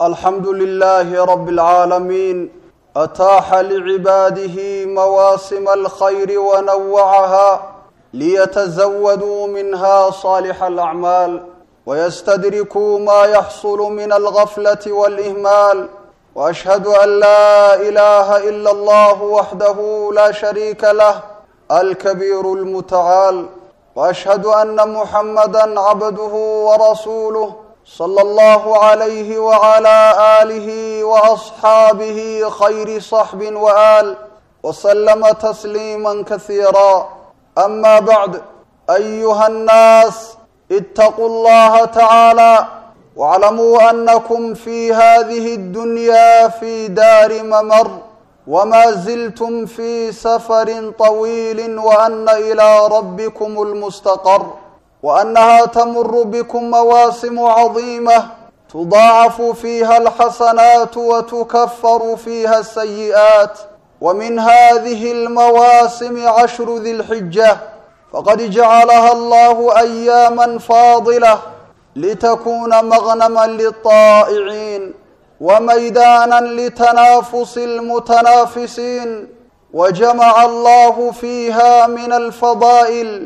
الحمد لله رب العالمين أتاح لعباده مواسم الخير ونوعها ليتزودوا منها صالح الأعمال ويستدركوا ما يحصل من الغفلة والإهمال وأشهد أن لا إله إلا الله وحده لا شريك له الكبير المتعال وأشهد أن محمدا عبده ورسوله صلى الله عليه وعلى آله وأصحابه خير صحب وآل وسلم تسليما كثيرا أما بعد أيها الناس اتقوا الله تعالى واعلموا أنكم في هذه الدنيا في دار ممر وما زلتم في سفر طويل وأن إلى ربكم المستقر وأنها تمر بكم مواسم عظيمة تضاعف فيها الحسنات وتكفر فيها السيئات ومن هذه المواسم عشر ذي الحجة فقد جعلها الله أياما فاضلة لتكون مغنما للطائعين وميدانا لتنافس المتنافسين وجمع الله فيها من الفضائل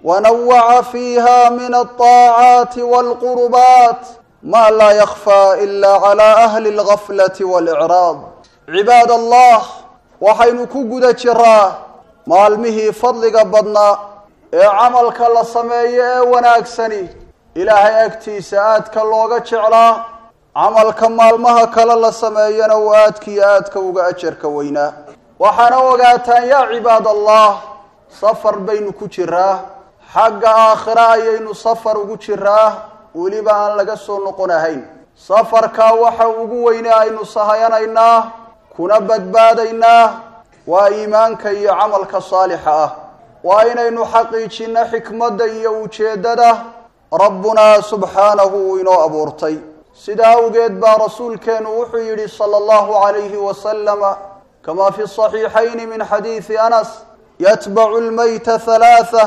ونوع فيها من الطاعات والقربات ما لا يخفى إلا على أهل الغفلة والإعراض عباد الله waxaynu ku guda jiraa maalmihii fadliga badnaa ee camalka la sameeyo ee wanaagsani ilaahay agtiisa aadka looga jeclaa camalka maalmaha kale la sameeyana uu aadkiiyo aadka uga ajarka weynaa waxaana ogaataan yaa cibaad allah safar baynu ku jiraa xagga aakhira ayaynu safar ugu jiraa weliba aan laga soo noqon ahayn safarkaa waxa ugu weyne aynu sahayanaynaa kuna badbaadaynaa waa iimaanka iyo camalka saalixa ah waa inaynu xaqiijinno xikmadda iyo ujeeddada rabbunaa subxaanahu uu inoo abuurtay sidaa awgeed baa rasuulkeennu wuxuu yidhi sala allahu calayhi wasalama kamaa fi saxiixayni min xadiidi anas yatbacu lmayta halaatha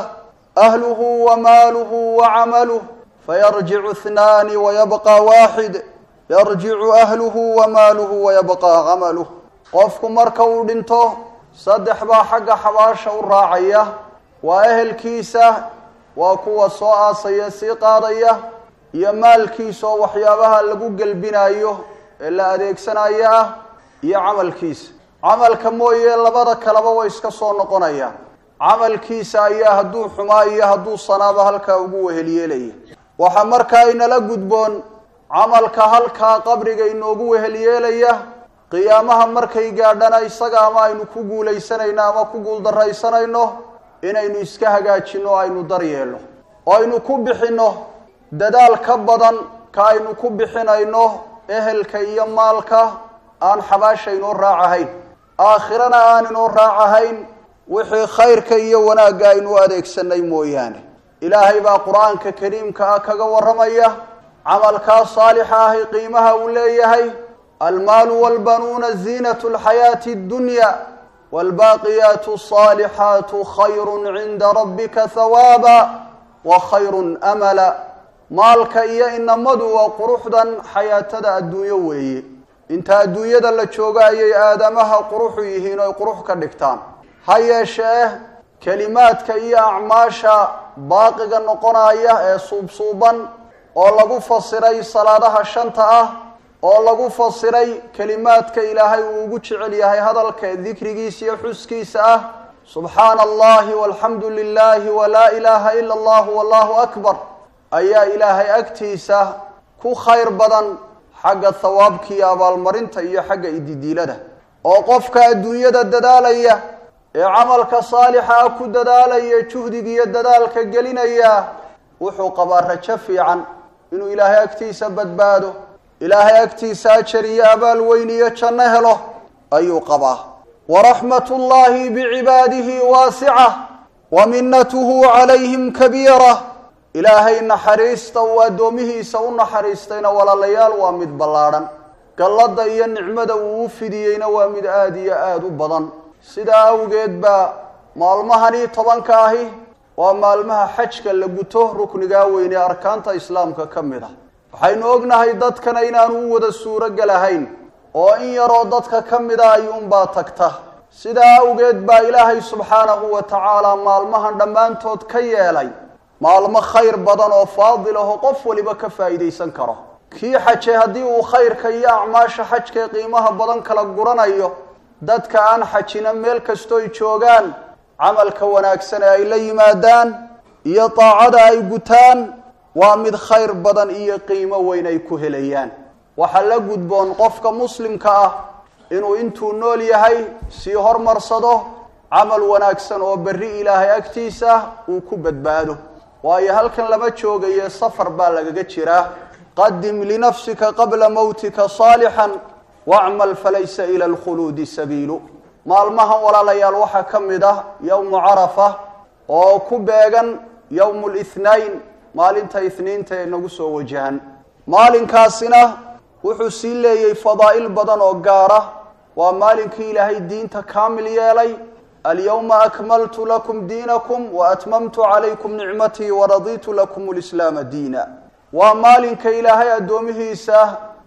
ahluhu wa maaluhu wa camaluh fayarjicu ihnaani wayabqa waaxid yarjicu ahluhu wa maaluhu wayabqa camaluh qofku marka uu dhinto saddex baa xagga xabaasha u raacaya waa ehelkiisa waa kuwa soo aasaya sii qaadaya iyo maalkiisa oo waxyaabaha lagu gelbinayo ee la adeegsanayo ah iyo camalkiisa camalka mooye labada kaleba way iska soo noqonayaan camalkiisa ayaa hadduu xumaa iyo hadduu sanaaba halkaa ugu wehelyeelaya waxaa markaa inala gudboon camalka halkaa qabriga inoogu wehelyeelaya qiyaamaha markay gaadhana isaga ama aynu ku guulaysanayno ama ku guuldarraysanayno inaynu iska hagaajinno o aynu daryeelno oo aynu ku bixinno dadaal ka badan ka aynu ku bixinayno ehelka iyo maalka aan xabaasha inoo raacahayn aakhirana aan inoo raacahayn wixii khayrka iyo wanaagga aynu u adeegsanay mooyaane ilaahay baa qur-aanka kariimka ah kaga warramaya camalkaa saalixa ahi qiimaha uu leeyahay almaalu walbanuuna ziinatu lxayaati addunya waalbaaqiyaatu asaalixaatu khayrun cinda rabbika hawaaba wa khayrun amala maalka iyo inamadu waa quruxdan xayaatada adduunyo weeye inta adduunyada la joogo ayay aadamaha quruxu yihiin oy qurux ka dhigtaan ha yeeshee kelimaadka iyo acmaasha baaqiga noqonaya ee suubsuuban oo lagu fasiray salaadaha shanta ah oo lagu fasiray kelimaadka ilaahay uu ugu jecel yahay hadalka dikrigiisa iyo xuskiisa ah subxaana allahi walxamdu lilahi walaa ilaaha ila allah wallahu akbar ayaa ilaahay agtiisa ku khayr badan xagga thawaabka iyo abaalmarinta iyo xagga ididiilada oo qofka adduunyada dadaalaya ee camalka saalixa ah ku dadaalaya juhdiga iyo dadaalka gelinaya wuxuu qabaa rajo fiican inuu ilaahay agtiisa badbaado ilaahay agtiisa ajar iyo abaal weyn iyo janno helo ayuu qabaa waraxmat ullahi bicibaadihi waasica wa minatuhu calayhim kabiira ilaahay naxariista uu addoomihiisa u naxariistayna walaalayaal waa mid ballaadhan galladda iyo nicmada uu u fidiyeyna waa mid aada iyo aada u badan sidaa awgeed baa maalmahanii tobanka ahi waa maalmaha xajka la guto ruknigaa weyn ee arkaanta islaamka ka mid ah waxaynu ognahay dadkana inaanu u wada suurogelahayn oo in yaroo dadka ka mida ayuunbaa tagta sidaa awgeed baa ilaahay subxaanahu wa tacaala maalmahan dhammaantood ka yeelay maalmo khayr badan oo faadil ahoo qof waliba ka faa'iidaysan karo kii xaje haddii uu khayrka iyo acmaasha xajkae qiimaha badan kala guranayo dadka aan xajina meel kastooy joogaan camalka wanaagsan ee ay la yimaadaan iyo daacada ay gutaan waa mid khayr badan iyo qiimo weyn ay ku helayaan waxaa la gudboon qofka muslimka ah inuu intuu nool yahay sii hormarsado camal wanaagsan oo berri ilaahay agtiisa uu ku badbaado waayo halkan lama joogayo safar baa lagaga jiraa qadim linafsika qabla mawtika saalixan wacmal falaysa ila alkhuluudi sabiilu maalmahan walaalayaal waxaa ka mid ah yowmu carafa oo ku beegan yowmu lithnayn maalinta ithniinta ee nagu soo wajahan maalinkaasina wuxuu sii leeyay fadaa'il badan oo gaara waa maalinkii ilaahay diinta kaamil yeelay alyawma akmaltu lakum diinakum wa atmamtu calaykum nicmatii waraditu lakum lislaama diina waa maalinka ilaahay addoomihiisa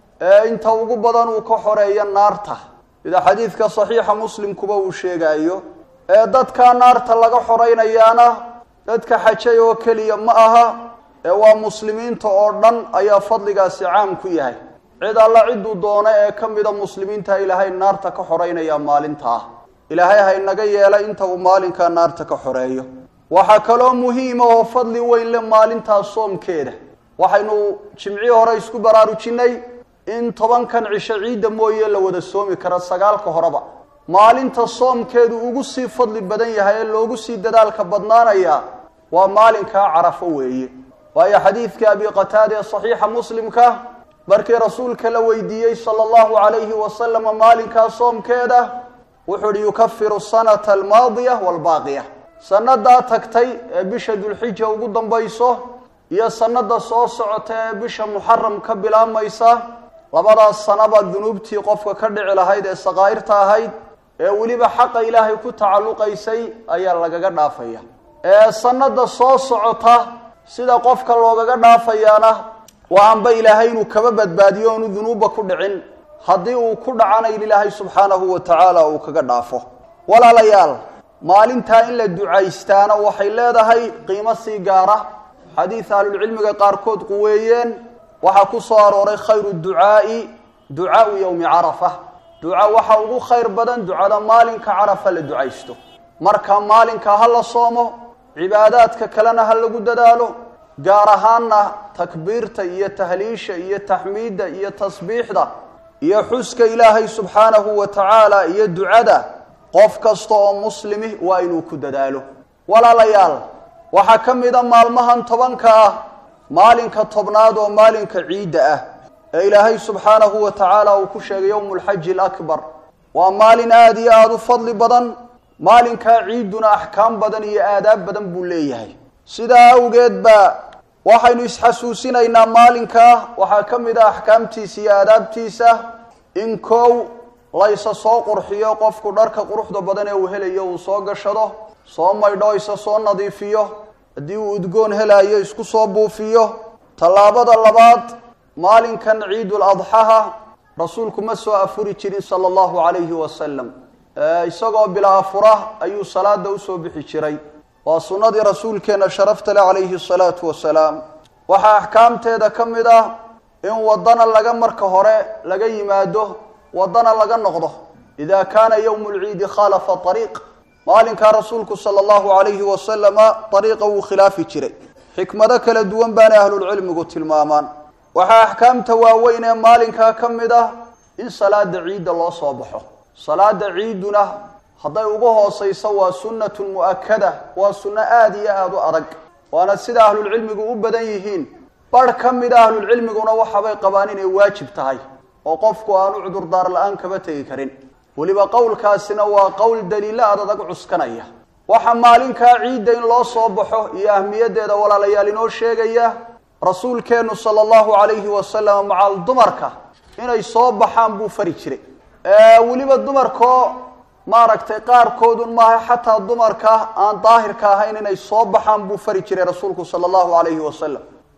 ee inta ugu badan uu ka xoreeyo naarta sida xadiidka saxiixa muslimkuba uu sheegaayo ee dadkaa naarta laga xoraynayaana dadka xajay oo keliya ma aha ee waa muslimiinta oo dhan ayaa fadligaasi caam ku yahay cid alla cidduu doono ee ka mida muslimiinta ilaahay naarta ka xoreynaya maalintaa ilaahay ha inaga yeela inta uu maalinkaa naarta ka xoreeyo waxaa kaloo muhiima oo fadli weyn le maalintaa soomkeeda waxaynu jimcii hore isku baraarujinay in tobankan cisho ciidda mooye la wada soomi kara sagaalka horeba maalinta soomkeedu ugu sii fadli badan yahay ee loogu sii dadaalka badnaanaya waa maalinkaa carafo weeye waayo xadiidka abi qataada ee saxiixa muslimka markii rasuulka la weydiiyey sala allahu calayhi wasalama maalinkaa soomkeeda wuxuu uhi yukafiru sanata almaadiya waalbaaqiya sannadaa tagtay ee bisha dulxija ugu dambayso iyo sanada soo socota ee bisha muxaram ka bilaabmaysa labadaas sanaba dunuubtii qofka ka dhici lahayd ee sakaa'irta ahayd ee weliba xaqa ilaahay ku tacalluqaysay ayaa lagaga dhaafaya ee sanada soo socota sida qofka loogaga dhaafayaana waa anba ilaahay inuu kaba badbaadiyo oonu dunuubba ku dhicin haddii uu ku dhacana in ilaahay subxaanahu wa tacaala uu kaga dhaafo walaalayaal maalintaa in la ducaystaana waxay leedahay qiimo sii gaara xadiid ahlulcilmiga qaarkood quweeyeen waxaa ku soo arooray khayru ducaai ducaau yowmi carafa duca waxa ugu khayr badan ducada maalinka carafa la ducaysto marka maalinka ha la soomo cibaadaadka kalena ha lagu dadaalo gaar ahaanna takbiirta iyo tahliisha iyo taxmiidda iyo tasbiixda iyo xuska ilaahay subxaanahu wa tacaala iyo ducada qof kasta oo muslimi waa inuu ku dadaalo walaalayaal waxaa ka mida maalmahan tobanka ah maalinka tobnaad oo maalinka ciidda ah ee ilaahay subxaanahu wa tacaala uu ku sheegay yowmu lxaji alakbar waa maalin aada iyo aada u fadli badan maalinkaa ciidduna axkaam badan iyo aadaab badan buu leeyahay sidaa awgeed baa waxaynu isxasuusinaynaa maalinkaa waxaa ka mid ah axkaamtiisa iyo aadaabtiisa in koow laysa soo qurxiyo qofku dharka quruxda badan ee uu helayo uu soo gashado soo maydho isa soo nadiifiyo haddii uu udgoon helaayo isku soo buufiyo tallaabada labaad maalinkan ciidul adxaha rasuulku ma soo afuri jirin sala allahu calayhi wasalam isagoo bilaa afura ayuu salaada usoo bixi jiray waa sunnadii rasuulkeenna sharafta leh calayhi asalaatu wasalaam waxaa axkaamteeda ka mid ah in waddana laga marka hore laga yimaado waddana laga noqdo ida kaana yowmu lciidi khaalafa ariiq maalinkaa rasuulku sala allahu calayhi wasalama ariiqa wuu khilaafi jiray xikmado kala duwan baanay ahlulcilmigu tilmaamaan waxaa axkaamta waaweyn ee maalinkaa ka mid ah in salaada ciidda loo soo baxo salaada ciidduna hadday ugu hoosayso waa sunnatun mu'akada waa sunno aada iyo aada u adag waana sida ahlulcilmigu u badan yihiin barh ka mida ahlulcilmiguna waxabay qabaan inay waajib tahay oo qofku aanu cudurdaar la-aan kaba tegi karin weliba qowlkaasina waa qowl daliilo aad adag cuskanaya waxaa maalinkaa ciidda in loo soo baxo iyo ahmiyaddeeda walaalayaal inoo sheegaya rasuulkeennu sala allahu calayhi wasalam macal dumarka inay soo baxaan buu fari jiray weliba dumarkoo maaragtay qaarkoodun maaha xataa dumarka aan daahirka ahayn inay soo baxaan buu fari jiray rasuulku sala allahu calayhi wasalam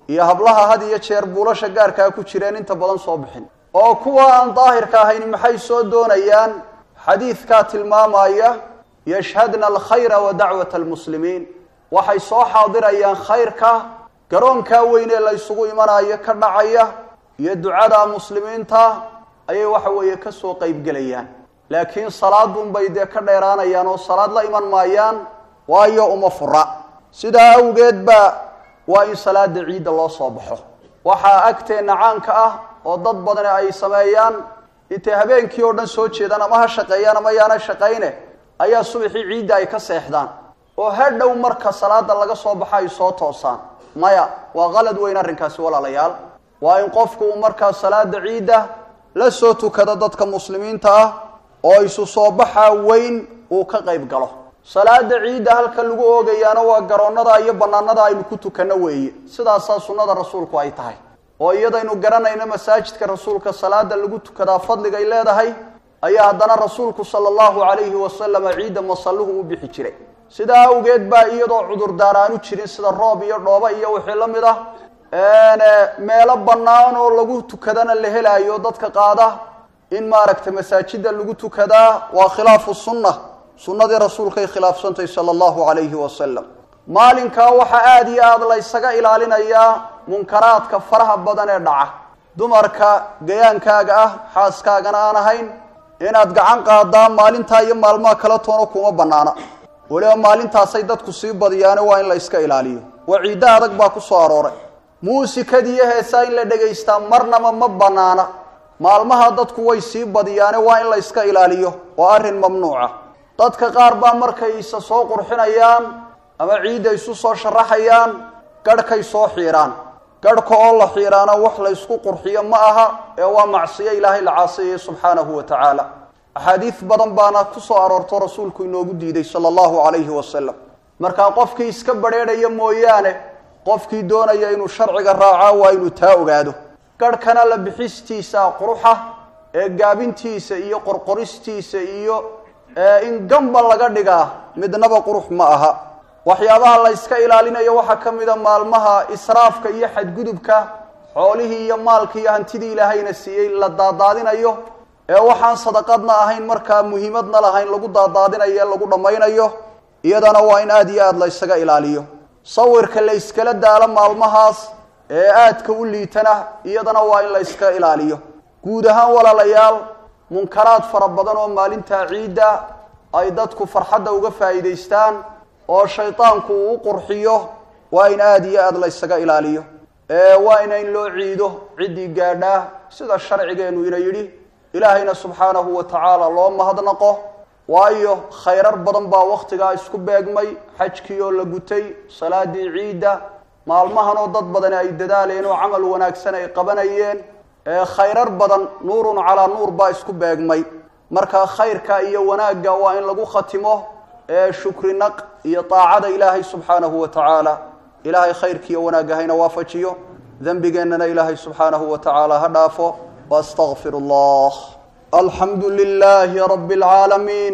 iyo hablaha had iyo jeer buulasha gaarkaa ku jireen inta badan soo bixin oo kuwa aan daahirka ahayn maxay soo doonayaan xadiidkaa tilmaamaya yashhadna alkhayra wa dacwata almuslimiin waxay soo xaadirayaan khayrka garoonkaa weyn ee la ysugu imanayo ka dhacaya iyo ducada muslimiinta ayay waxa weeye kasoo qeybgelayaan laakiin salaadunbay dee ka dheeraanayaan oo salaad la iman maayaan waayo uma fura sidaa awgeed ba waa in salaada ciidda loo soo baxo waxaa agteenna caanka ah oo dad badani ay sameeyaan intay habeenkii oo dhan soo jeedaan ama ha shaqeeyaan ama yaana shaqayne ayaa subaxii ciidda ay ka seexdaan oo hadhow marka salaada laga soo baxo ay soo toosaan maya waa qalad weyn arrinkaasi walaalayaal waa in qofku uu markaa salaada ciidda la soo tukado dadka muslimiinta ah oo isu soo baxa weyn uu ka qayb galo salaada ciidda halka lagu oogayaana waa garoonnada iyo bannaanada aynu ku tukanno weeye sidaasaa sunnada rasuulku ay tahay oo iyadaynu garanayno masaajidka rasuulka salaada lagu tukadaa fadligay leedahay ayaa haddana rasuulku sala allahu calayhi wasalama ciidda masalluhu u bixi jiray sidaa awgeed baa iyadoo cudurdaar aanu jirin sida roob iyo dhooba iyo wixii la mid ah meelo bannaan oo lagu tukadana la helaayo dadka qaada in maaragtay masaajida lagu tukadaa waa khilaafu sunna sunnadii rasuulkay khilaafsantay sala allahu calayhi wasalam maalinkaa waxaa aada iyo aada la ysaga ilaalinayaa munkaraadka faraha badan ee dhaca dumarka gayaankaaga ah xaaskaagana aan ahayn inaad gacan qaadaa maalintaa iyo maalmaha kala toona kuma bannaana weliba maalintaasay dadku sii badiyaane waa in la yska ilaaliyo waciiddo adag baa ku soo arooray muusikadiiyo heesaa in la dhegaystaa marnaba ma bannaana maalmaha dadku way sii badiyaane waa in la yska ilaaliyo waa arrin mamnuuca dadka qaar baa markay isa soo qurxinayaan ama ciidda isu soo sharaxayaan garhkay soo xiidhaan garhka oo la xiidhaana wax la ysku qurxiyo ma aha ee waa macsiyo ilaahay la caasiyaya subxaanahu wa tacaala axaadiid badan baana ku soo aroorto rasuulku inoogu diiday sala allahu calayhi wasalam markaa qofkii iska badrheedhaya mooyaane qofkii doonaya inuu sharciga raacaa waa inuu taa ogaado garhkana la bixistiisa quruxa ee gaabintiisa iyo qorqoristiisa iyo in gamba laga dhigaa midnaba qurux ma aha waxyaabaha la yska ilaalinayo waxaa ka mida maalmaha israafka iyo xadgudubka xoolihii iyo maalkii iyo hantidii ilaahayna siiyey la daadaadinayo ee waxaan sadaqadna ahayn markaa muhiimadna lahayn lagu daadaadinayo ee lagu dhammaynayo iyadana waa in aada iyo aada la ysaga ilaaliyo sawirka la yskala daalo maalmahaas ee aadka u liitana iyadana waa in la yska ilaaliyo guud ahaan walaalayaal munkaraad fara badan oo maalintaa ciidda ay dadku farxadda uga faa'iidaystaan oo shaydaanku uu u qurxiyo waa in aada iyo aada la ysaga ilaaliyo waa ina in loo ciido ciddii gaadhaa sida sharcigeennu ina yidhi ilaahayna subxaanahu wa tacaala loo mahadnaqo waayo khayrar badan baa wakhtigaa isku beegmay xajkii oo la gutay salaadii ciidda maalmahan oo dad badani ay dadaaleen oo camal wanaagsan ay qabanayeen khayrar badan nuurun calaa nuur baa isku beegmay marka khayrka iyo wanaagga waa in lagu khatimo shukri naq iyo taacada ilaahay subxaanahu wa tacaala ilaahay khayrkiiyo wanaagga hayna waafajiyo dembigeennana ilaahay subxaanahu wa tacaala ha dhaafo واستغفر الله الحمد لله رب العالمين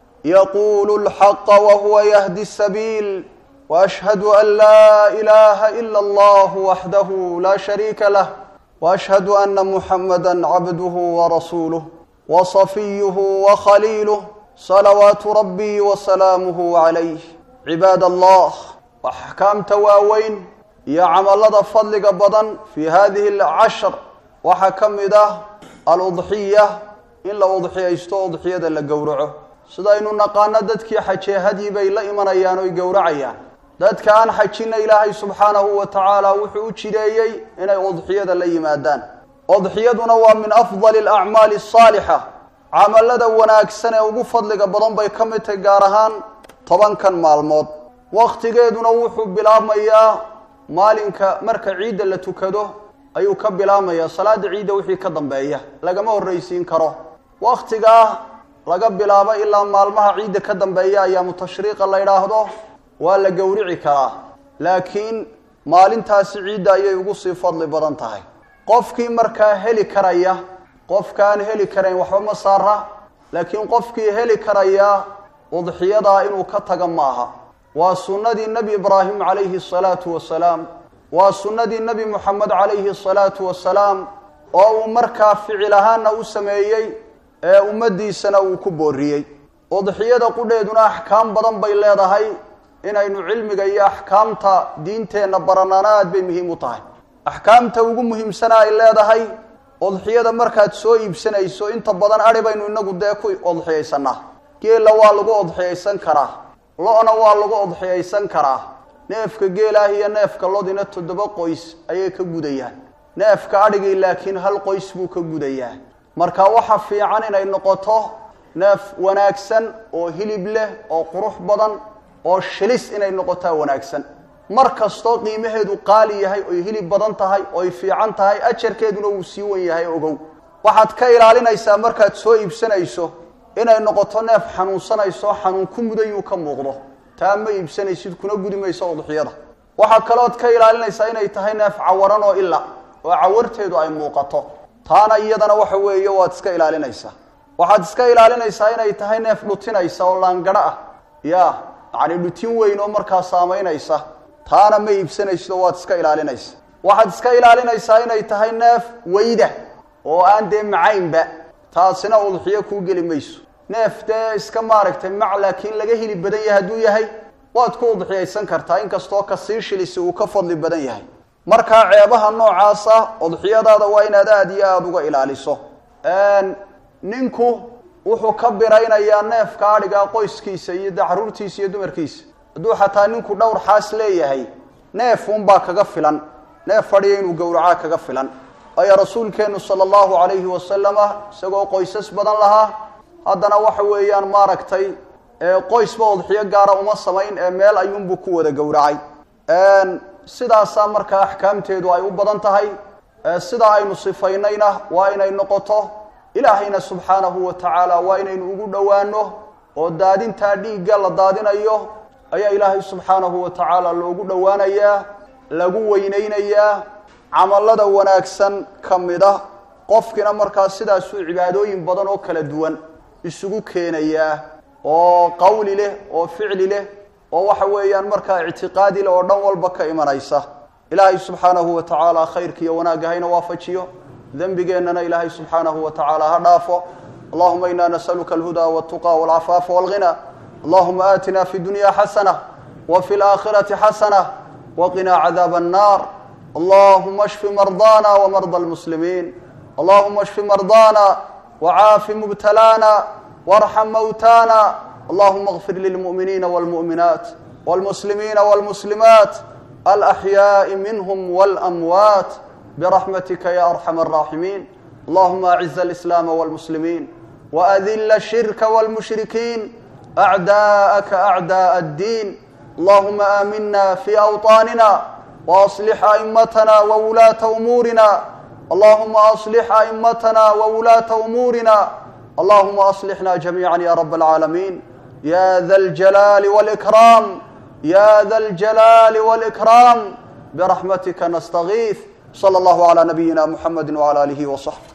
يقول الحق وهو يهدي السبيل واشهد ان لا اله الا الله وحده لا شريك له واشهد ان محمدا عبده ورسوله وصفيه وخليله صلوات ربي وسلامه عليه عباد الله واحكام تواوين يا عمل فضلك بدن في هذه العشر waxaa ka mid ah aludxiya in la udxiyaysto udxiyada la gowraco sidaynu naqaano dadkii xajee hadyi bay la imanayaan oy gowracayaan dadka aan xajina ilaahay subxaanahu wa tacaala wuxuu u jideeyey inay udxiyada la yimaadaan udxiyaduna waa min afdali alacmaali asaalixa camalada wanaagsan ee ugu fadliga badan bay ka mid tahay gaar ahaan tobankan maalmood wakhtigeeduna wuxuu bilaabmayaa maalinka marka ciidda la tukado ayuu ka bilaabmayaa salaada ciidda wixii ka dambeeya lagama horraysiin karo wakhtigaa laga bilaabo ilaa maalmaha ciidda ka dambeeya ayaamu tashriiqa la yidhaahdo waa la gowrici karaa laakiin maalintaasi ciidda ayay ugu sii fadli badan tahay qofkii markaa heli karaya qofkaan heli karayn waxba ma saara laakiin qofkii heli karaya udxiyadaa inuu ka taga maaha waa sunnadii nebi ibraahim calayhi asalaatu wasalaam waa sunnadii nebi moxamed calayhi asalaatu wasalaam oo uu markaa ficil ahaana u sameeyey ee ummaddiisana uu ku booriyey udxiyada qudheeduna axkaam badan bay leedahay inaynu cilmiga iyo axkaamta diinteenna baranana aad bay muhiim u tahay axkaamta ugu muhiimsana ay leedahay udxiyada markaad soo iibsanayso inta badan adhi baynu inagu dee ku udxiyaysanaa geela waa lagu udxiyaysan karaa lo-na waa lagu udxiyaysan karaa neefka geelaah iyo neefka lodina toddoba qoys ayay ka gudayaan neefka adhigii laakiin hal qoys buu ka gudayaa marka waxa fiican inay noqoto neef wanaagsan oo hilib leh oo qurux badan oo shilis inay noqotaa wanaagsan mar kastoo qiimaheedu qaali yahay oy hilib badan tahay oy fiican tahay ajarkeeduna wuu sii wan yahay ogow waxaad ka ilaalinaysaa markaad soo iibsanayso inay noqoto neef xanuunsanayso xanuun ku mudayuu ka muuqdo taa ma iibsanaysid kuna gudi mayso udxiyada waxaa kalood ka ilaalinaysaa inay tahay neef cawaran oo ila oo cawarteedu ay muuqato taana iyadana waxa weeye waad iska ilaalinaysaa waxaad iska ilaalinaysaa inay tahay neef dhutinaysa oo laangaro ah ya yacni dhutin weyn oo markaa saamaynaysa taana ma iibsanayso waad iska ilaalinaysa waxaad iska ilaalinaysaa inay tahay neef weyda oo aan dee macaynba taasina udxiyo kuu geli mayso neef dee iska maaragtay mac laakiin laga hili badan yahay hadduu yahay waad ku udxiyaysan kartaa inkastoo kasii shilisi uu ka fadli badan yahay markaa ceebaha noocaasa udxiyadaada waa inaad aada iyo aada uga ilaaliso ninku wuxuu ka biraynayaa neefka adhigaa qoyskiisa iyo de caruurtiisa iyo dumarkiisa hadduu xataa ninku dhowr xaas leeyahay neef unbaa kaga filan neef fadhiya inuu gowracaa kaga filan waayo rasuulkeenu sala allahu calayhi wasalama isagoo qoysas badan lahaa haddana waxa weeyaan maaragtay qoysba udxiyo gaara uma samayn ee meel ayuunbuu ku wada gowracay sidaasaa markaa axkaamteedu ay u badan tahay sidaa aynu sifaynayna waa inay noqoto ilaahayna subxaanahu wa tacaala waa inaynu ugu dhowaano oo daadintaa dhiigga la daadinayo ayaa ilaahay subxaanahu wa tacaala loogu dhowaanayaa lagu weyneynayaa camallada wanaagsan ka mid ah qofkina markaa sidaasuu cibaadooyin badan oo kala duwan isugu keenayaa oo qawli leh oo ficli leh oo waxa weeyaan markaa ictiqaadi leh oo dhan walba ka imanaysa ilaahay subxaanahu wa tacaala khayrka iyo wanaagga hayna waafajiyo dembigeennana ilaahay subxaanahu wa tacaala ha dhaafo allahuma ina nasaluka alhuda waltuqa walcafaafa walghina allahuma aatina fi dunya xasana wa fi laakhirati xasana waqinaa cadaaba annar allahuma shfi mardana wmarda almuslimiin allahuma shfi mardana wcaafi mubtalaana warxam mawtana allahuma اغfir lilmu'miniina wاlmu'minaat wاlmuslimiina wاlmuslimaat alaxyaaءi minhm wاlamwaat برحمتك يا أرحم الراحمين اللهم أعز الإسلام والمسلمين وأذل الشرك والمشركين أعداءك أعداء الدين اللهم آمنا في أوطاننا وأصلح أئمتنا وولاة أمورنا اللهم أصلح أئمتنا وولاة أمورنا اللهم أصلحنا جميعا يا رب العالمين يا ذا الجلال والإكرام يا ذا الجلال والإكرام برحمتك نستغيث صلى الله على نبينا محمد وعلى آله وصحبه